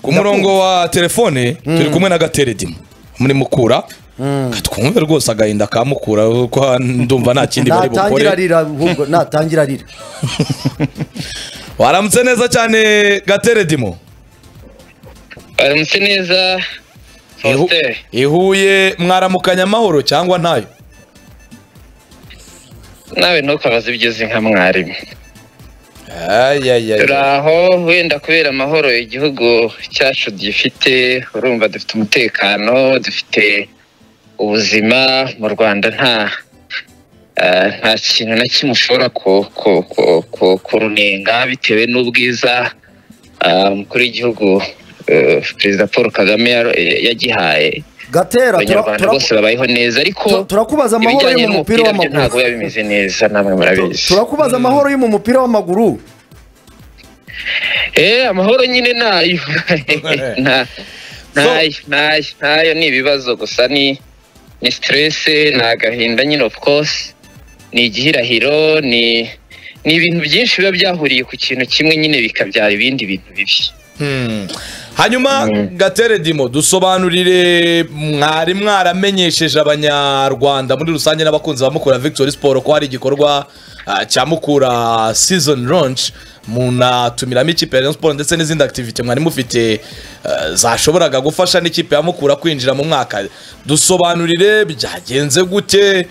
ku murongo wa telefone turi kumwe na gateredima muri mukura twumve rwose agahinda kamukura kuko ndumva nta kindi bari natangira bukore arira ahubwo natangira arira waramutse neza cyane gateredimo aramutse neza faustin ihuye mwaramukanya amahoro cyangwa ntayo nawe ntukabaze ibigeze nka mwarimu turi ayayaya aho wenda kubera amahoro igihugu cyacu gifite urumva dufite umutekano dufite ubuzima mu rwanda nta eh, nta kintu na kimwe ushobora ku- ku- ku- ku- kurunenga bitewe n'ubwiza ah, umukuru w'igihugu eh, perezida paul kagame yaro- yagihaye gatera tura- abanyarwanda tura- bose babayeho neza ariko tu- turakubaza amahoro ibijyanye yo mu mupira n'umupira byo ntabwo biba w'amaguru bimeze neza namwe murabizi turakubaza amahoro yo mu mupira w'amaguru Eh, amahoro nyine nayo Na- nayo nayo nayo ni ibibazo gusa ni ni stress ni agahinda nyine of course ni igihirahiro ni ni ibintu byinshi biba byahuriye ku kintu kimwe nyine bikabyara ibindi bintu bibi hanyuma gateredimo dusobanurire mwari mwaramenyesheje abanyarwanda muri rusange n'abakunzi ba mukura victory sport ko hari igikorwa ah, cya mukura season launch munatumiramo ikipe ya Rayon sport ndetse n'izindi activity mwari mufite ah, zashoboraga gufasha n'ikipe ya mukura kwinjira mu mwaka dusobanurire byagenze gute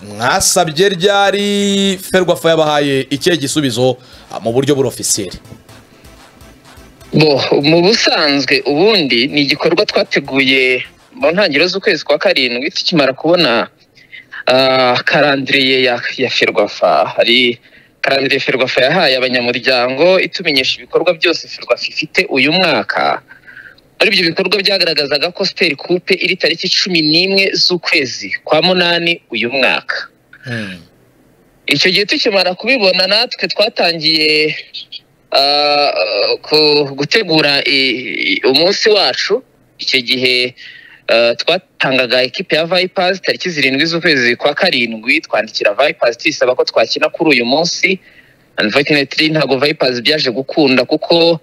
mwasabye ryari ferwafa yabahaye ikihe gisubizo ah, mu buryo burofisiyeri bo mu busanzwe ubundi ni igikorwa twateguye mu ntangiriro z'ukwezi kwa karindwi tukimara kubona ah, karandiriye ya, ya ferwafa hari karandiriye ferwafa yahaye abanyamuryango itumenyesha ibikorwa byose ferwafa ifite uyu mwaka muri ibyo bikorwa byagaragazaga ko siteri kupe iri tariki cumi n'imwe z'ukwezi kwa munani uyu mwaka icyo gihe tukimara kubibona natwe twatangiye ah, ku- gutegura i- i- umunsi wacu icyo gihe ah, twatangaga ekipe ya vayipazi tariki zirindwi z'ukwezi kwa karindwi twandikira vayipazi tuyisaba ko twakina kuri uyu munsi unfortunately ntabwo vayipazi byaje gukunda kuko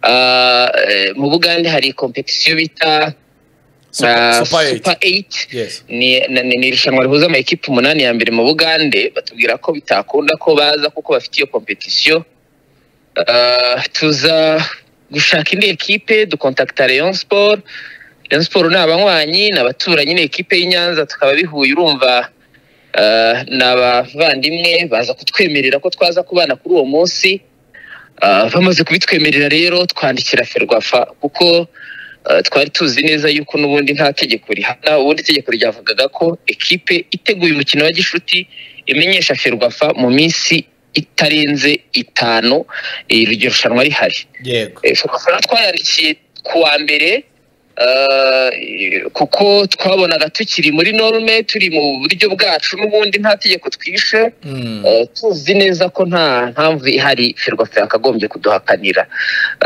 ah, eh, mu bugande hari kompetisiyo bita ah, Super- Super eight. super 8 Yes. ni na- ni- ni irushanwa rihuza amakipe umunani ya mbere mu bugande batubwira ko bitakunda ko baza kuko bafite iyo kompetisiyo Ah, tuza gushaka indi ekipe dukontakita Rayon Sport Rayon Sport ni abanywanyi ni abaturanyi ni ekipe y'i Nyanza tukaba bihuye urumva ah, ni abavandimwe baza kutwemerera ko twaza kubana kuri uwo munsi Ah, bamaze kubitwemerera rero twandikira ferwafa kuko Uh, twari tuzi neza yuko n'ubundi nta tegeko rihana ubundi itegeko ryavugaga ko ekipe iteguye umukino wa gishuti imenyesha ferwafa mu minsi itarenze itanu eh, iryo rushanwa rihari yego Eh, ferwafa rero twayandikiye ku wa mbere uh, eh, kuko twabonaga tukiri muri norume turi mu buryo bwacu n'ubundi nta tegeko twishe Mm. Eh, tuzi neza ko nta mpamvu ihari ferwafa yakagombye kuduhakanira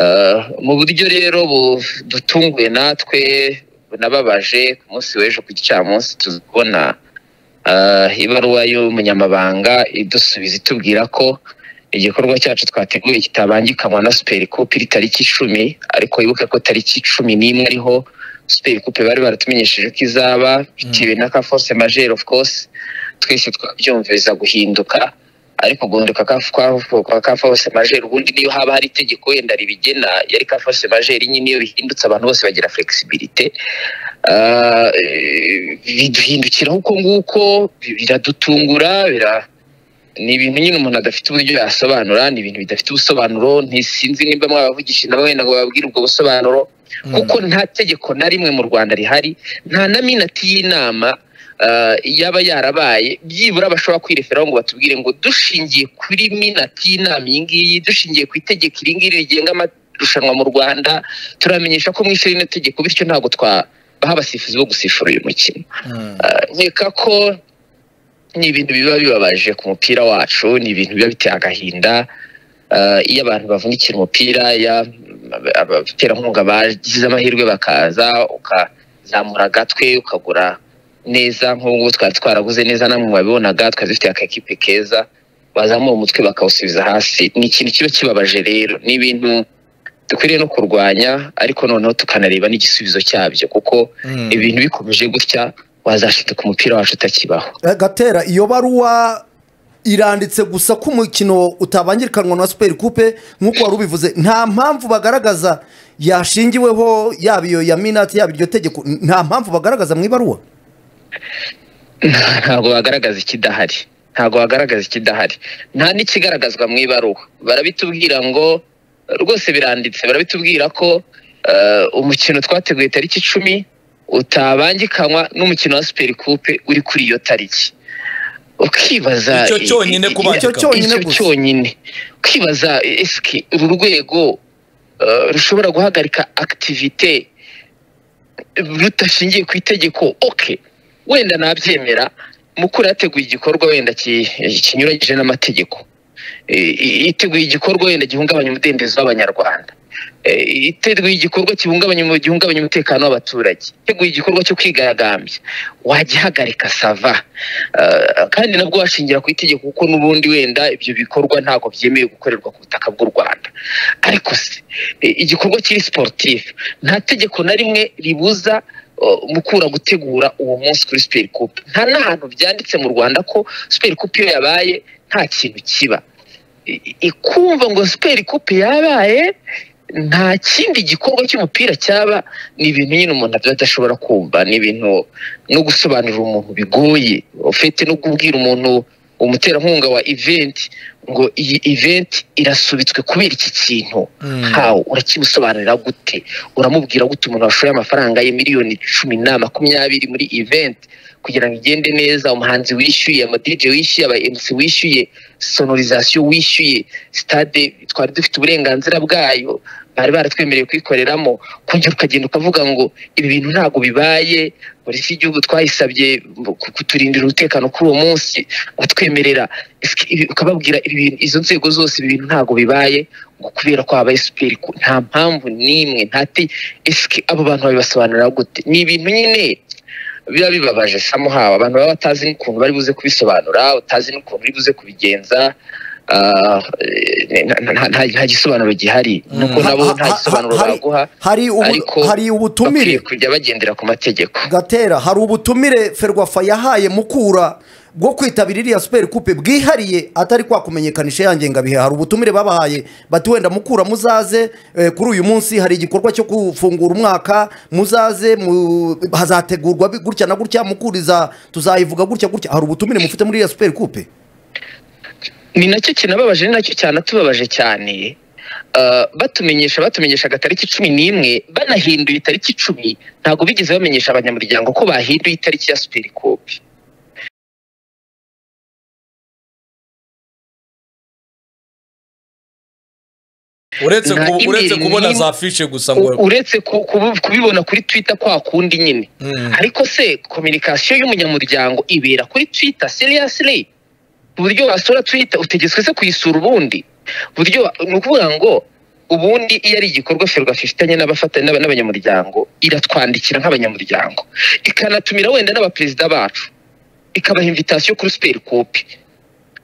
Eh, mu buryo rero dutunguye natwe bunababaje ku munsi w'ejo ku gicamunsi tuzi kubona eh, ibaruwa y'umunyamabanga idusubiza itubwira ko igikorwa cyacu twateguye kitabangikanywa na superi kupe iri tariki icumi ariko wibuke ko tariki cumi n'imwe ariho superi kupe bari baratumenyesheje ko izaba bitewe na ka force majeure of course twese twabyumviriza guhinduka ariko guhinduka ka- kwa- kwa ka force majeure ubundi niyo haba hari itegeko wenda ribigena yari ka force majeure nyine iyo bihindutse abantu bose bagira flexibilité Ah, eh, biduhindukiraho uko nguko bi- biradutungura bira ni ibintu nyine umuntu adafite uburyo yasobanura ni ibintu bidafite ubusobanuro ntisinzi nimba mwabavugisha nabo wenda ngo bababwire ubwo busobanuro kuko nta tegeko na rimwe mu rwanda rihari nta na minati y'inama ah, yaba yarabaye byibura bashobora kwireferaho ngo batubwire ngo dushingiye kuri minati y'inama iyi ngiyi dushingiye ku itegeko iri ngiri rigenga amarushanwa mu rwanda turamenyesha ko mwishe rino tegeko bityo ntabwo twabaha abasifuzi bo gusifura uyu mukino Ah, nkeka ko ni ibintu biba bibabaje ku mupira wacu ni ibintu biba biteye agahinda Ah, iyo abantu bavunikira umupira iyo ab- abaterankunga bagize amahirwe bakaza ukazamura agatwe ukagura neza nk'ubu twari twaraguze neza namwe mubabibonaga twari dufite akakipe keza bazamura umutwe bakawusubiza hasi ni ikintu kiba kibabaje rero ni ibintu dukwiriye no kurwanya ariko noneho tukanareba n'igisubizo cyabyo kuko ibintu bikomeje gutya wazashituka umupira wacu utakibaho Eh, gatera iyo baruwa iranditse gusa ko umukino utabangirikanwa na superi kupe nk'uko wari ubivuze nta mpamvu bagaragaza yashingiweho yaba iyo ya minati yaba iryo tegeko n- nta mpamvu bagaragaza mu ibaruwa ntabwo bagaragaza ikidahari ntabwo bagaragaza ikidahari nta n'ikigaragazwa mu ibaruwa barabitubwira ngo rwose biranditse barabitubwira ko eh, umukino twateguye tariki icumi utabangikanywa n'umukino wa superi kupe uri kuri iyo tariki ukibaza Icyo i- cyonyine i- i- kubangikanywa. Icyo cyonyine icyo gusa. cyonyine ukibaza esike uru rwego eh, rushobora guhagarika akitivite rudashingiye ku itegeko oke wenda nabyemera mukuru yateguye igikorwa wenda ki- kinyuranyije n'amategeko E, i- iteguye igikorwa wenda gihungabanya umudendezo w'abanyarwanda E, iteguye igikorwa gihungabanya umu- gihungabanya umutekano w'abaturage iteguye igikorwa cyo kwigaragambya wagihagarika sava Eh, kandi nabwo washingira ku itegeko kuko n'ubundi wenda ibyo bikorwa ntabwo byemewe gukorerwa ku butaka bw'u rwanda ariko se e, igikorwa kiri siporutifu nta tegeko na rimwe ribuza uh, mukura gutegura uwo munsi kuri superi kupe nta n'ahantu byanditse mu rwanda ko superi kupe iyo yabaye nta kintu kiba I- i- ikumva ngo superi kupe yabaye nta kindi gikorwa cy'umupira cyaba ni ibintu nyine umuntu aba adashobora kumva ni ibintu no gusobanurira umuntu bigoye ufite no kubwira umuntu umuterankunga wa event ngo iyi event irasubitswe kubera iki kintu hawo urakimusobanurira gute uramubwira gute umuntu washoye amafaranga ye miliyoni cumi na makumyabiri muri event kugira ngo igende neza umuhanzi wishyuye amadije wishyuye aba MC wishyuye sonorizasiyo wishyuye stade twari dufite uburenganzira bwayo bari baratwemereye kuyikoreramo kongera ukagenda ukavuga ngo ibi bintu ntabwo bibaye polisi y'igihugu twayisabye ku- kuturindira umutekano kuri uwo munsi batwemerera Ese ibi- ukababwira ibi bintu- izo nzego zose ibi bintu ntabwo bibaye ngo kubera ko habaye superi ku- nta mpamvu n'imwe nta te ese abo bantu babibasobanurira gute ni ibintu nyine biba bibabaje samuhawe abantu baba batazi n'ukuntu bari buze kubisobanura utazi n'ukuntu uri buze kubigenza Ah, eh, nta- nta- nta nta gisobanuro gihari nuko Ha- nabo ha- nta ha- gisobanuro hari- baguha hari ubu- ariko hari ubutumire bakwiye kujya bagendera ku mategeko gatera hari ubutumire ferwafa yahaye mukura bwo kwitabira iriya superi kupe bwihariye atari kwa kumenyekanisha ya ngengabihe hari ubutumire babahaye bati wenda mukura muzaze eh, kuri uyu munsi hari igikorwa cyo gufungura umwaka muzaze mu- hazategurwa bi- gutya na gutya mukuriza tuzayivuga gutya gutya hari ubutumire mufite muri iriya superi kupe ni nacyo kinababaje ni nacyo cyanatubabaje cyane Uh, batumenyesha batumenyeshaga tariki cumi n'imwe banahinduye itariki icumi ntabwo bigeze bamenyesha abanyamuryango ko bahinduye itariki ya superi kopi uretse nta ku- uretse email kubona n'imwe- za fishe gusa ngo uretse ku- kubu- kubibona kuri twitter kwa kundi nyine Mm. ariko se kominikasiyo y'umunyamuryango ibera kuri twitter seriously ku buryo wasura twitter utegetswe se kuyisura ubundi buryo wa- ni ukuvuga ngo ubundi iyo ari igikorwa ferwafa ifitanye n'abafata- n'aba- n'abanyamuryango iratwandikira nk'abanyamuryango ikanatumira wenda n'abaperezida bacu ikabaha invitasiyo kuri superi kopi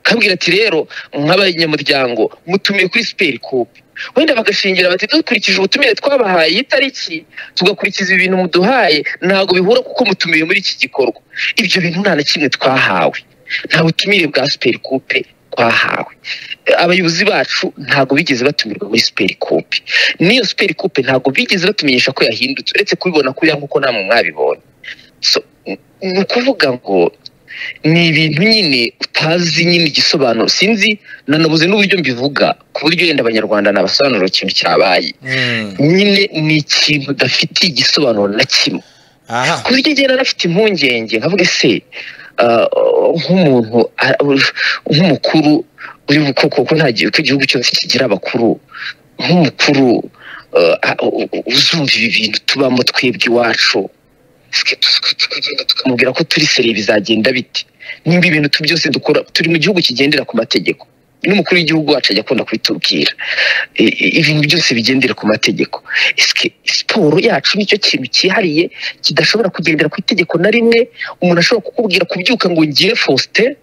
kabwira ati rero nk'abanyamuryango mutumiye kuri superi kopi wenda bagashingira bati dukurikije ubutumire twabahaye iyi tariki tugakurikiza ibi bintu muduhaye ntabwo bihura kuko mutumiye muri iki gikorwa ibyo bintu nta na kimwe twahawe nta butumire bwa superi kope twahawe abayobozi bacu ntabwo bigeze batumirwa muri superi kope n'iyo superi kope ntabwo bigeze batumenyesha ko yahindutse uretse kubibona kuriya nk'uko namwe mwabibonye So, ni ukuvuga ngo ni ibintu nyine utazi nyine igisobanuro sinzi nanabuze n'uburyo mbivuga ku buryo wenda abanyarwanda nabasobanurira ikintu cyabaye Mm. nyine ni ikintu udafitiye igisobanuro na kimwe aha ku buryo njye narafite impungenge nkavuga ese ah, nk'umuntu ah, nk'umukuru uri kuko kuko nta gihe- ko igihugu cyose kigira abakuru nk'umukuru ah, ah, uzumva ibi bintu tubamo twebwe iwacu twe- twe- tukagenda tukamubwira ko turi seri bizagenda bite nimba ibintu tu byose dukora turi mu gihugu kigendera ku mategeko n'umukuru w'igihugu wacu ajya akunda kubitubwira I- i- ibintu byose bigendera ku mategeko Ese siporo yacu nicyo kintu cyihariye kidashobora kugendera ku itegeko na rimwe umuntu ashobora kukubwira kubyuka ngo ngiye faustin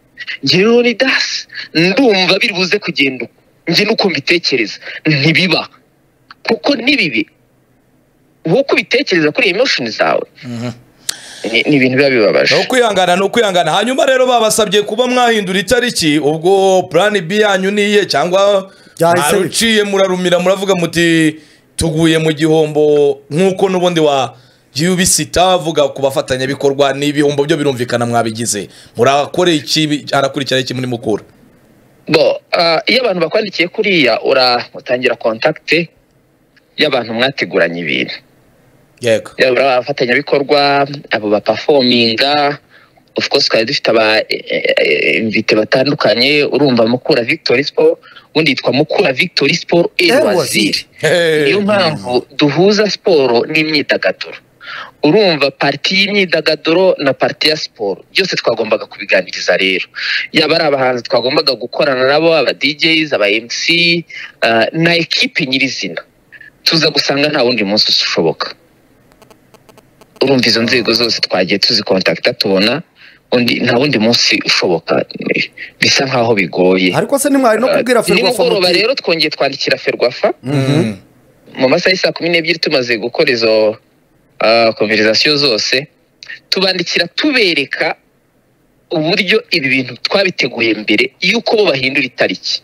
ngiye leonidas ndumva biri buze kugenda uko njye nuko mbitekereza ntibiba kuko ni bibi nk'uko ubitekereza kuri emoshoni zawe ni- ni ibintu biba bibabaje ni ukwihangana ni ukwihangana hanyuma rero babasabye kuba mwahindura itariki ubwo plan B yanyu ni iye cyangwa Byahise bipfa. mwaruciye murarumira muravuga muti tuguye mu gihombo nk'uko n'ubundi wa yubisita avuga ku bafatanyabikorwa n'ibihombo byo birumvikana mwabigize murakore iki harakurikira iki muri mukura bo ah, iyo abantu bakwandikiye kuriya ura- utangira kontakite y'abantu mwateguranye ibintu yego yaba abafatanyabikorwa abo bapafominga of course twari dufite aba invite batandukanye urumva mukura victory sport ubundi yitwa mukura victory sport El elwaziri Waziri. niyo mpamvu duhuza siporo n'imyidagaduro urumva pariti y'imyidagaduro na pariti ya siporo byose twagombaga kubiganiriza rero yaba ari abahanzi twagombaga gukorana nabo aba DJs aba MC ah, na ekipe nyirizina tuza gusanga nta wundi munsi ushoboka urumva izo nzego zose twagiye tuzikontakita tubona undi nta wundi munsi ushoboka bisa nkaho bigoye ariko se ntimwari no kubwira ferwafa nimugoroba muti rero twongeye twandikira ferwafa Mhm. mu masaha y'isa kumi n'ebyiri tumaze gukora izo konverizasiyo zose tubandikira tubereka uburyo ibi bintu twabiteguye mbere y'uko bo bahindura itariki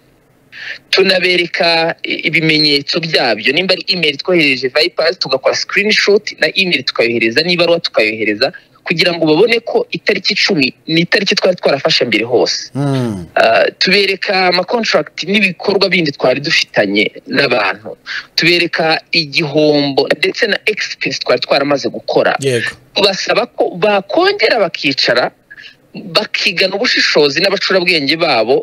tunabereka i- ibimenyetso byabyo nimba ari imeri twohereje vayipazi tugakora sikirinishuti na imeri tukayohereza n'ibaruwa tukayohereza kugira ngo babone ko itariki icumi ni itariki twari twarafashe mbere hose Mm. Uh, tubereka amakontrakt n'ibikorwa bindi twari dufitanye n'abantu tubereka igihombo ndetse na expense twari twaramaze gukora yego basaba ko bakongera bakicara bakigana ubushishozi n'abacurabwenge babo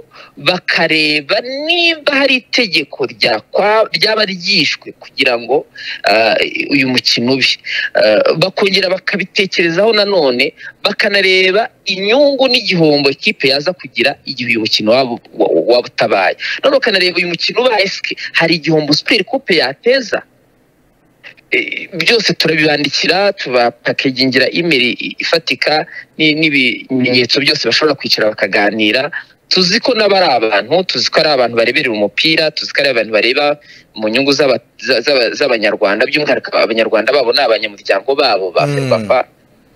bakareba niba hari itegeko ryakwa- ryaba ryishwe kugira ngo ah, uyu mukino ube Ah, bakongera bakabitekerezaho nanone bakanareba inyungu n'igihombo ikipe yaza kugira igihe uyu mukino waba wa- waba utabaye none bakanareba uyu mukino ubaye esike hari igihombo superi kupe yateza Eh, byose turabibandikira tubapakegingira imeri ifatika ni- n'ibimenyetso byose bashobora kwicara bakaganira tuzi ko nabo ari abantu tuzi ko ari abantu bareberera umupira tuzi ko ari abantu bareba mu nyungu z'aba- za- z'aba- z'abanyarwanda by'umwihariko abanyarwanda babo ni abanyamuryango babo ba Mm. ferwafa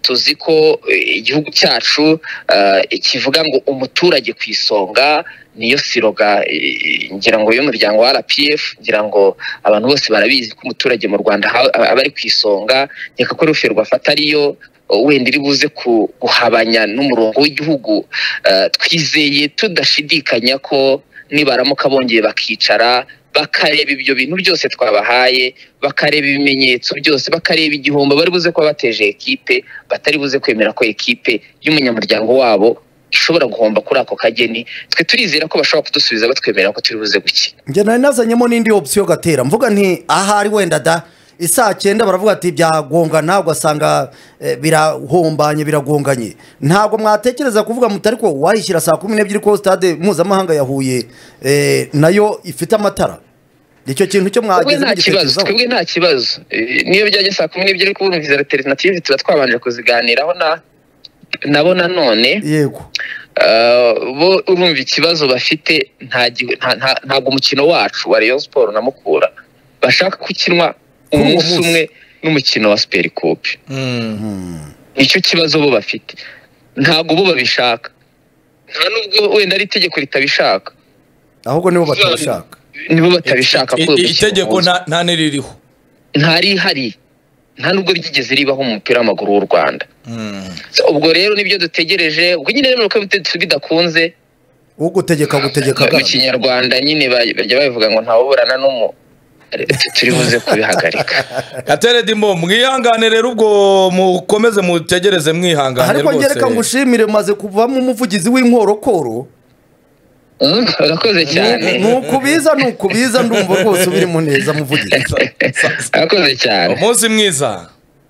tuzi ko eh, igihugu cyacu eh, kivuga ngo umuturage ku isonga niyo siroga eh, ngira ngo y'umuryango wa rpf ngira ngo abantu bose barabizi ko umuturage mu rwanda ha- aba ari ku isonga reka ko ruferwa afata ariyo eh, wenda iri buze ku- kuhabanya n'umurongo w'igihugu Eh, twizeye tudashidikanya ko nibaramuka bongeye bakicara bakareba ibyo bintu byose twabahaye bakareba ibimenyetso byose bakareba igihombo bari buze kuba bateje ekipe batari buze kwemera ko ekipe y'umunyamuryango wabo ishobora guhomba kuri ako kageni twe turizera ko bashobora kudusubiza batwemerera ko turi buze gukina njye nari nazanyemo n'indi opsiyo gatera mvuga nti ahari wenda da isaa cyenda baravuga ati byagongana ugasanga eh, birahombanye biragonganye ntabwo mwatekereza kuvuga muti ariko wayishyira saa kumi n'ebyiri ko stade mpuzamahanga ya huye eh, nayo ifite amatara icyo kintu cyo twebwe mwageze nta kibazo mugitekerezaho twebwe nta kibazo Eh, niyo byajya saa kumi n'ebyiri kubumviza alternative tuba twabanje kuziganiraho na nabo nanone yego Uh, bo urumva ikibazo bafite nta gi- nta- nta- ntabwo umukino wacu wa Rayon Sport na Mukura bashaka kukinwa uwo umunsi munsi. umwe n'umukino wa Super Cup Mhm. nicyo kibazo bo bafite ntabwo bo babishaka nta nubwo wenda ari itegeko ritabishaka ahubwo nibo batabishaka nibo batabishaka ko I- uyu i- mukino itegeko uhuza. nta nta niririho ntarihari nta nubwo ryigeze ribaho mu mupira w'amaguru w'u Rwanda Mhm. So, ubwo rero nibyo dutegereje ubwo nyine rero nuko bite- bidakunze ugutegeka gutegeka mu bwana kinyarwanda nyine ba- bajya babivuga ngo ntawuburana n'umu Tu- turi buze kubihagarika Gatera Dimo mwihangane rero ubwo mukomeze mutegereze mwihangane ariko ngereka rwose ngushimire maze kuvamo umuvugizi w'inkorokoro Mm, urakoze cyane ni ukubiza ni ukubiza ndumva rwose ubiri mu neza muvugizi urakoze cyane umunsi mwiza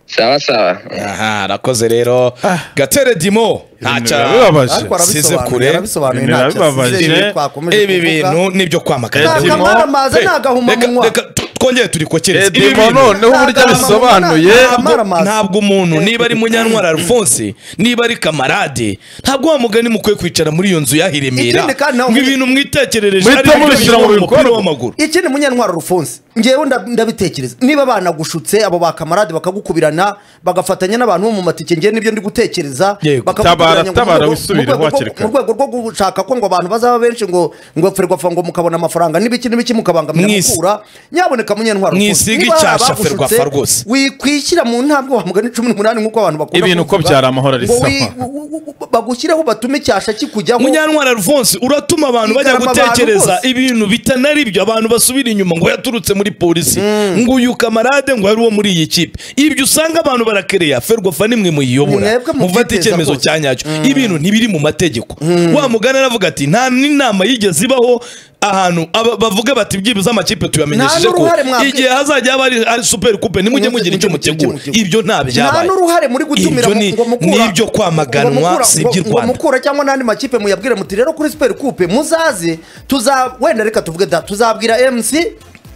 sawa sawa aha arakoze rero gatere dimo Ibintu ntacyo birababaje. ariko Size kure. arabisobanuye arabisobanuye Ibintu ntacyo birababaje. asize twakomeje ibi bintu nibyo kwamagana Eh, Dimo. ntakamara amazi Hey, ntagahuma reka- munwa reka tu- twongere turikokereze Eh, Ibi Dimo bintu noneho uburyo Nta- abisobanuye nta- nta- ntabwo- ntabwo umuntu niba ari munyantwara alphonse niba ari kamarade ntabwo wa mugani mukwiye kwicara muri iyo nzu yahiremera Ikindi kandi nawe- ngo ibintu mwitekerereje Muhite ariko mubishyira mu biba mu mupira bikorwa. w'amaguru ikindi munyantwaro rufunze ngewe nda- ndabitekereza niba banagushutse abo bakamarade bakagukubirana bagafatanya n'abantu bo mu matike ngewe nibyo ndi gutekereza Yego. bakagukubirana ngo mu Tabara, rwego- mu wisubire, rwego rwo- wakireka. mu rwego rwo gushaka ko ngo abantu bazaba benshi ngo ngo ferwafa ngo mukabona amafaranga n'ibiki n'ibiki mukabangamira Mwisi- mukura nyaboneka munyantwaro Mwisiga Niba hari icyasha abagushutse, ferwafa rwose. wikwishyira mu ntambwe wa mugani cumi n'umunani nk'uko abantu bakunda Ibintu uko kubivuga, byari amahoro ari ngo sawa. wi- wu- wu- wu- bagushyiraho batume icyasha kikujyaho munyantwara alphonse uratuma abantu bajya Igarama abantu gutekereza bose. ibintu bitari byo abantu basubira inyuma ngo yaturutse muri polisi ngo uyu kamarade ngo yari uwo muri iyi kipe ibyo usanga abantu barakereya ferwafa nimwe muyiyobora Mwebwe mubyiteza mufata icyemezo rwose. cya nyacyo ibintu ntibiri mu mategeko wa mugani aravuga ati nta n'inama yigeze ibaho ahantu aba- bavuga bati byibuze amakipe tuyamenyesheje Nta ko n'uruhare mwabwi- igihe hazajya haba ari ari superi kupe nimujye mugira icyo mutegura ibyo nta nta byabaye n'uruhare muri gutumira Ibyo ni- n'ibyo kwamaganwa si iby'u mukura cyangwa n'andi makipe muyabwire muti rero kuri siperi kupe muzaze tuza wenda reka tuvuge da tuzabwira mc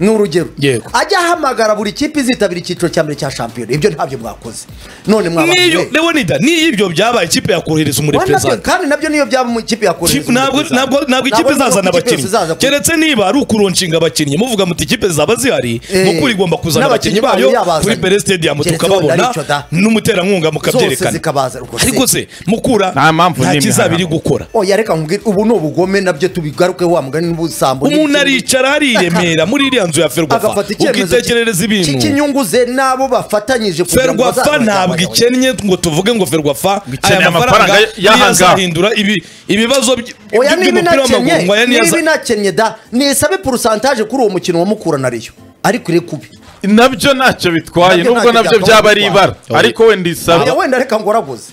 ni urugero Yego. ajya ahamagara buri kipe izitabira icyiciro cya mbere cya shampiyona ibyo ntabyo mwakoze none mwabaye niyo leonida niyo ibyo byabaye ikipe yakohereza umureperezanta kandi nabyo niyo byaba mu ikipe yakoresha Kipe- ntabwo ntabwo ntabwo ikipe izazana abakinnyi keretse niba ari ukuronshinga abakinnyi muvuga muti ikipe zaba zihari Eh, mukura igomba kuzana n'abakinnyi abakinnyi bayo bayo yabazanye. kuri pere stadium Keretse wenda tukababona ari icyo da. n'umuterankunga zose mukabyerekana zikabaza rwose ariko se mukura Nta mpamvu nta n'imwe kizaba iri hano. gukora oya reka nkubwire ubu ni ubugome nabyo tubigarukeho wa mugani n'ubusambo umuntu n'ibiki- aricara hari i remera muri iriya nzu ya ferwafa agafata icyemezo ukitekerereza ibintu cy'inyungu ze n'abo bafatanyije kugira ngo ferwafa bazabone ntabwo abagabo. ikennye ngo tuvuge ngo ferwafa Bikeneye aya mafaranga amafaranga y'aha ngaha. yazahindura ibi- ibibazo by- oya by'umupira niba inakennye w'amaguru ngo aya niyo niba aza- inakennye da nisabe porusantaje kuri uwo mukino wa mukura na riyo ariko iri kubi nabyo ntacyo bitwaye Nabyo nubwo ntacyo nabyo byakabaye byaba ari ibara bitwaye. ariko we oya ndisaba wenda reka ngoragoze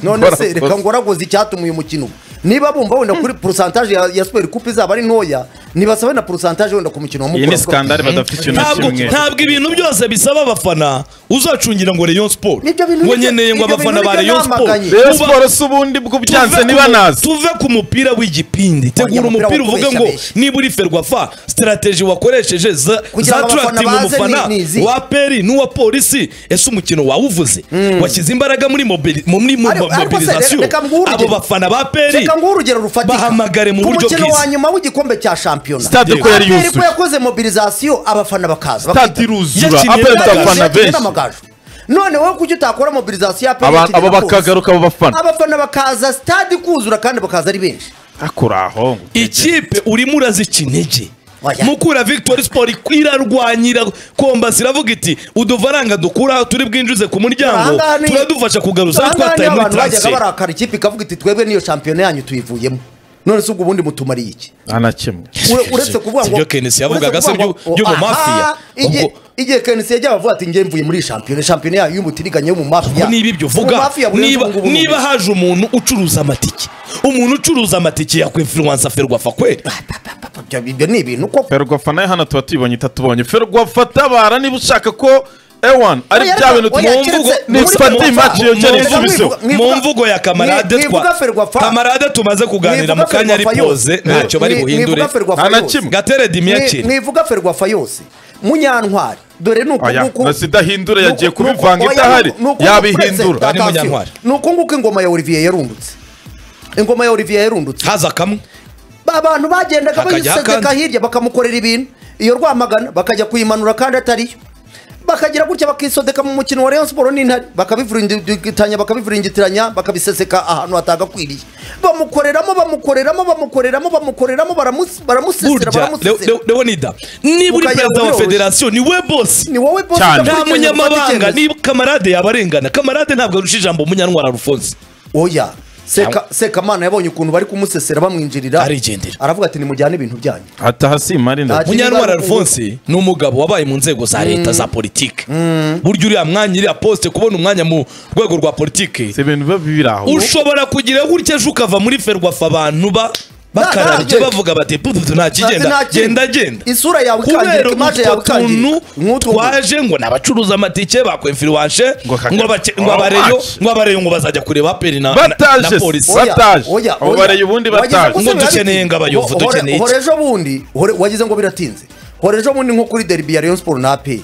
none se Ngoragoze. reka ngoragoze icyatuma uyu mukino uba. niba bumva wenda kuri porusantaje ya ya siperi kupe izaba ari ntoya nibasabe na porusantaje wenda ku mukino wa iyi ni mukura sikandari badafite ikintu na ntabwo kimwe ntabwo ibintu byose bisaba abafana uzacungira ngo Rayon Sport Nibyo bintu ngo nibyo- nyeneye ngo ibyo abafana bintu ba nibyo Rayon Sport namaganye. rero Tuba- siporo si ubundi bw'ubyanse tuve ku niba mu- nazi tuve ku mupira w'igipindi tegura mupira umupira wo uvuge ngo kubeshyabeshya. niba uri ferwafa sitarateji wakoresheje za- Kugira ngo zaturatinga abafana baze umufana ni- ni izihe? wa peri n'uwa polisi ese umukino wawuvuze washyize imbaraga muri mobili- mu- muri Ariko- ariko se, mobilizasiyo reka nguhe urugero. abo bafana ba peri reka nguhe urugero rufatika bahamagare mu ku buryo mukino wa bwiza nyuma w'igikombe cya shampiyona Stade ko yari Aperi ko yuzuye. yakoze mobilizasiyo abafana bakaza stade bakitabira. iruzura Yakiniye aperi neza, abafana Yaje benshi n'amagaju. none wowe kuki utakora mobilizasiyo ya Aba- PRO: abo Kigina Force? bakagaruka abo bafana abafana bakaza sitade kuzura kandi bakaza ari benshi akora aho ikipe urimo urazica intege Oya. mukura victoire sport irarwanyira kombasi iravuga iti udufaranga dukura aho turi bwinjize ku muryango Aha ngaha ni- turadufasha kugaruza aho Aha ngaha twataye niho muri abantu bajyaga transfer barakara ikipe ikavuga iti twebwe niyo shampiyona yanyu tuyivuyemo none se ubwo ubundi mutumariye iki nta na kimwe Ure- uretse kuvuga ngo Sibyo Kenesi yavugaga uretse se kuvuga by'u- ngo, by'ubumafiya. aha, igihe- Ubwo- igihe kenesi yajyaga avuga ati njye mvuye muri iyi shampiyona shampiyona yayo y'umutiriganya yo mu mafiya Ubwo niba ibyo Mu uvuga mafiya burenze niba ubu ngubu. niba haje umuntu ucuruza amatike umuntu ucuruza amatike yakwifuransa ferwafa kweli Ibyo- ibyo ni ibintu koko ferwafa nayo hano tuba tuyibonye itatubonye ferwafa tabara niba ushaka ko ewan ari Oya, bya reka- bintu oya, tumwe keretse mvugo- muri ni sipati Ferwafa- match yongera mwivuga- isubiseho. mwivuga- mu mvugo ya kamarade mwi- mwivuga twa Ferwafa. kamarade tumaze kuganira mu Mwivuga kanya ari Ferwafa yose. poze ntacyo Mwi- bari mwivuga buhindure Ferwafa Nta na yose. kimwe. gatera Mwi- dimiyakire mwivuga ferwafa yose munyantwari dore ni Oya, ukunguku na Sida Hindura yagiye Nuku- kubivanga nuku- idahari, oya, nuku- yabihindura. nuku- Ari Atasiyo. Munyantwari. ni ukunguku ingoma ya Olivier yarundutse ingoma ya Olivier yarundutse haza kamwe abantu bagendaga Hakajya bayisegeka akandi. hirya bakamukorera ibintu iyo rwamagana bakajya kuyimanura kandi atariyo bakagira gutya bakisodeka mu mukino wa Rayon Sport n'intare bakabivuringitiranya bakabivuringitiranya bakabiseseka ahantu hatagakwiriye bamukoreramo bamukoreramo bamukoreramo bamukoreramo baramus- baramusesera burya baramusesera Leo- leonida niba uri perezida Mukagera kuri wa wowe. federasiyo ni we bosi ni wowe bosi Cyane. udakurikiza nta munyamabanga gufata icyemezo. niba kamarade yaba arengana kamarade ntabwo arusha ijambo umunyantwara alphonse oya Seka- sekamana yabonye ukuntu bari kumusesera bamwinjirira Arigendera. aravuga ati nimujyane ibintu byanyu ataha si marinda Ati, munyantwara niba ari alphonse ni umugabo wabaye mu nzego za leta za politike burya uriya mwanya iriya posite kubona umwanya mu rwego rwa politike si ibintu biba biri aho ushobora kugira gutya ejo ukava muri ferwafa abantu ba bakarabye nta- bavuga bati "Pududu, nta Nta kigenda kindi. genda genda isura yawe kubera ikangirika imaje yawe utwo tuntu ikangirika nk'utu twaje ngo n'abacuruza amatike bakwemfiriwanshe Ngo kaka- ngo abace- ngo Oh, abareyo match. ngo abareyo ngo bazajya kureba aperi na, na, na bataje polisi Oya, bataje oya, abo oya. bareye ubundi Wagize bataje ngo Ngo se dukeneye biraditi- ingabayovu, Hore- dukeneye iki? hore ejo bundi hore- wagize ngo biratinze hore ejo bundi nko kuri deribi ya rayon sport na aperi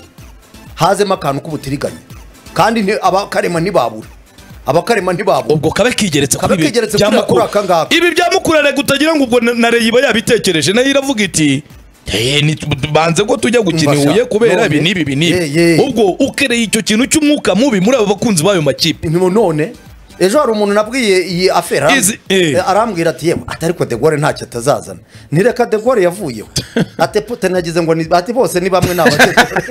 hazemo akantu k'ubutiriganya kandi nti- abakarema ntibabura abakarema ntibabura ubwo kabe kigeretse Kabe kuri ibi kigeretse bya kuri aka Mukura. ngaka. ibi bya mukura reka utagira ngo ubwo na na reyo iba yabitekereje nayo iravuga iti Eh, ni- banze ko tujya gukina i Umva sha, huye kubera none- ibi n'ibi ibi n'ibi Eh, eh. ubwo ukereye icyo kintu cy'umwuka mubi muri aba bakunzi b'ayo makipe Ni- none ejo hari umuntu nabwiye iyi afera Izi- eh. arambwira ati yewe atari ko degore ntacyo atazazana ntireka degore yavuyeho ati pute nagize ngo ni- ati bose ni bamwe ni abakecuru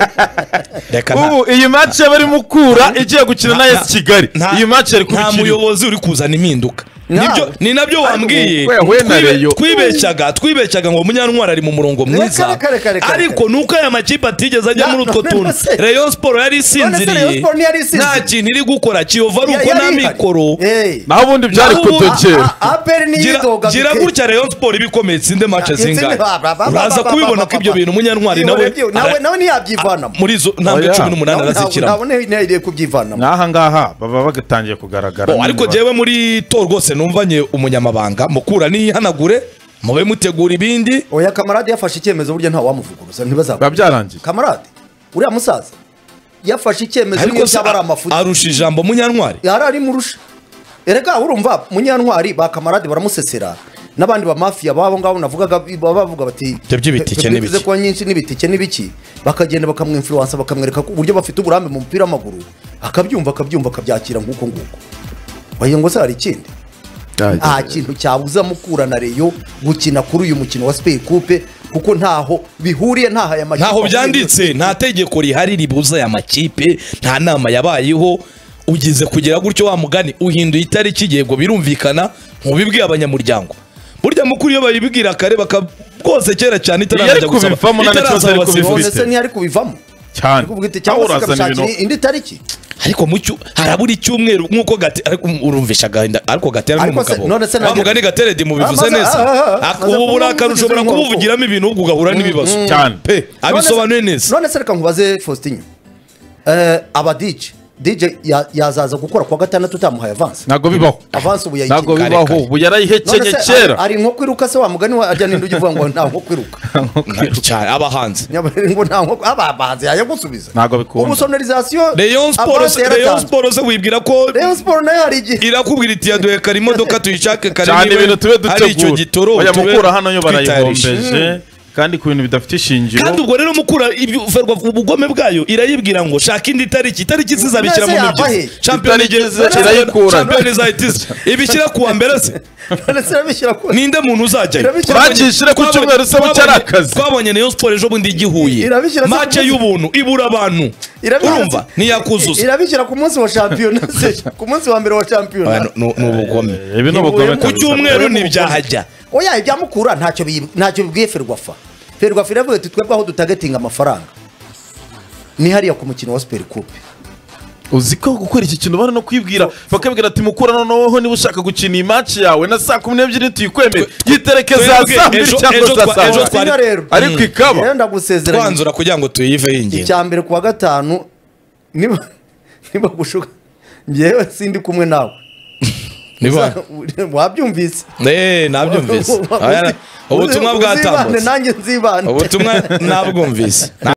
reka nta- ubu iyi match barimo ukura igiye gukina na esi kigali nta- iyi match yari kuba nta ikiriho muyobozi uri kuzana impinduka Nta. Nibyo- ni nabyo wambwiye we- we na Twibe- Rayon. twibeshyaga twibeshyaga ngo munyantwari ari mu murongo mwiza reka, reka, reka, ariko ni uko aya makipe atigeze ajya Na- muri utwo none tuntu se- reyo siporo yari Rayon isinziriye Sports ntiyari isinziriye. nta kintu iri gukora kiyova ari uko Yari nta ihari. mikoro Eh. naho ubundi byari Naho ubu- kudogera A- aperi niyo gira idoga gira bike. gutya Rayon Sport ibikomeye tsinde match Itsinde- zingahe ba- ba- ba- ba- uraza ba- ba- kubibona ba- ko ba- ibyo ba- bintu munyantwari Iyo nawe review- nawe nawe ntiyabyivanamo muri izo ntambwe Oya. cumi n'umunani arazikiramo ntiyari kubyivanamo nk'aha ngaha baba bagatangiye kugaragara Bo, ariko Niba- jewe muri to rwose numvanye umunyamabanga mukura nihanagure mube mutegura ibindi oya kamarade yafashe icyemezo burya ntawamuvuguruza biba ntibazabura byarangiye kamarade uriya musaza yafashe icyemezo ariko nk'ibyo se byaba ari amafuti arusha ijambo munyantwari yari ari murusha erega urumva munyantwari ba kamarade baramusesera n'abandi ba mafiya babo ngabo navugaga baba bavuga bati Ibyo by'ibitike "Pe- pe- n'ibiki." bivuze ko nyinshi n'ibitike n'ibiki bakagenda bakamwimfluwansa bakamwereka ko uburyo bafite uburambe mu mupira w'amaguru akabyumva akabyumva akabyakira nguko nguko wagira ngo se hari ikindi nta kintu cyabuza mukura na reyo gukina kuri uyu mukino wa siperi kupe kuko ntaho bihuriye ntaho aya makipe ntaho ahuriye. byanditse nta tegeko rihari ribuza aya makipe nta nama yabayeho ugize kugera gutyo wa mugani uhinduye itariki yego birumvikana ntubibwiye abanyamuryango burya mukuru iyo babibwira kare baka rwose kera cyane itararangira Yari kubivamo na itaraza Nicolas yari abasifuzi. kubivamo. none se ntiyari kubivamo cyane Ari kubwita Aho cyangwa se urazana ikamshakira ibintu indi tariki ariko mu cyu harabura icyumweru nk'uko gate ariko urumvisha agahinda ariko gatere ni Ariko se- umugabo none se wa nabyo- mugani gatere di mubivuze Ah, maze- neza ah, ah, ah, Ak- maze ubu burakari kumwumviriza ushobora inkoko. kubuvugiramo ibintu ubwo ugahura n'ibibazo cyane pe abisobanuye None se- neza none se reka nkubaze faustin aba dj dj ya- yazaza gukora kuwa gatandatu utamuhaye avansi ntabwo bibaho avansi ubu ntabwo yayikinga kare, bibaho kare. ubu yarayihekenye None se ari- kera ari nko kwiruka se wa mugani wa ajya n'indi ujya uvuga ngo nta nko kwiruka cyane abahanzi Nyabari ngo nta nko aba abahanzi yayagusubiza Ntabwo bikunda. ubu sonorizasiyo Rayon Sport avansi se- Rayon yaratanzwe Sport se wibwira ko Rayon Sport nayo hari igihe irakubwira iti yaduhe kare imodoka tuyishake kare cyane niba ibintu tube ari icyo dutegura gitoro oya tube mukura hano yo twitayarishe. barayihombeje kandi ku bintu bidafite ishingiro kandi ubwo rero mukura ibyo- ferwa ubugome bwayo irayibwira ngo shaka indi tariki itariki zizabishyira mu Mbese yava mibyizi he? shampiyona Itarigeze igeze- irayikura. shampiyona izahita iza ibishyira kuwa mbere se none se irabishyira ku ninde muntu uzajyayo Irabishyira- Bakishyira ku cyumweru se Twabonye- bucyari akazi. twabonye nayo siporo ejo bundi igihuye Irabishyira se mace ku- y'ubuntu ibura abantu irabishyira- urumva ntiyakuzuza irabishyira ku munsi wa shampiyona se ku munsi wa mbere wa shampiyona Abantu, ni ni ubugome ibi ni ubugome ku kabisa. cyumweru Urabona ntibyahajya oya ibya mukura ntacyo biyi- ntacyo bibwiye ferwafa ferwafa iravuga ati twebwe aho dutagetinga amafaranga ni hariya ku mukino wa siperi kupe uzi ko gukora iki kintu bari no kwibwira bakabwira ati mukura noneho niba ushaka gukina iyi match yawe na saa kumi n'ebyiri tuyikwemere yitereke za twebwe saa mbiri ejo- cyangwa ejo za twa- saa ejo moya. twari- Sino rero ariko ikaba yenda gusezeranya twanzura kugira ngo tuyiveho ingingo icya mbere ku wa gatanu niba niba gushuka njyewe sindi kumwe nawe niba wabyumvise Eh, nabyumvise Aya- ubutumwa Uzibane, bwatambutse nanjye nzibane ubutumwa nabwumvise